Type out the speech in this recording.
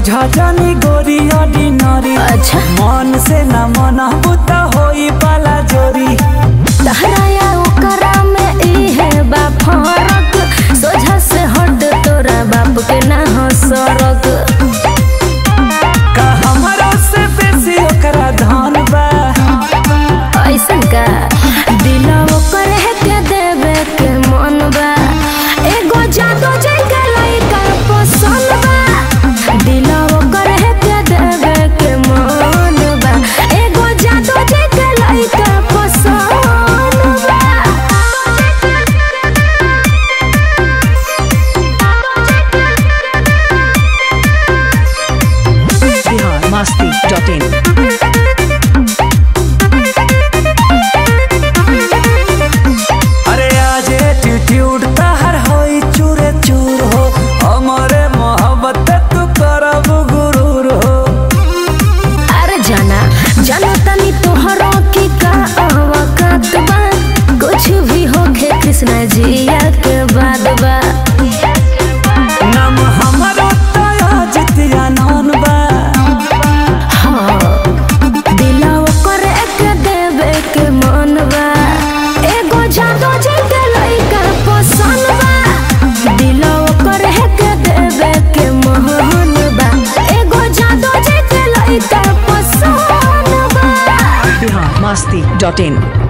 बुझा जानी गोरी ऑर्डिनरी अच्छा मन से न मना बुता होई पाला जोरी तहराया ओकरा में इहे बा फरक सोझा से हट तोरा बाप के ना हो सरक का हमरा से बेसी ओकरा धन बा ऐसन का दिला ओकर है के देवे के मन बा एगो जादू जे के लइका पसंद बा दिला ओकर है के देवे के मन बा एगो जादू जे के लइका पसंद बा biharmasti.in अरे आज एटीट्यूड तहर होई चूरे चूर हो हमरे मोहब्बत तू करब गुरूर हो अरे जाना जानो तनी तोहरो की का अवकात बा कुछ भी होखे कृष्णा जिया के बाद बा नाम हमरो तया जितिया नौन बा हाँ दिला ओकर एक देवे के मन बा एगो जादू जे के लइका पसंद बा दिला ओकर एक देवे के मन बा एगो जादू जे के लइका पसंद बा biharmasti.in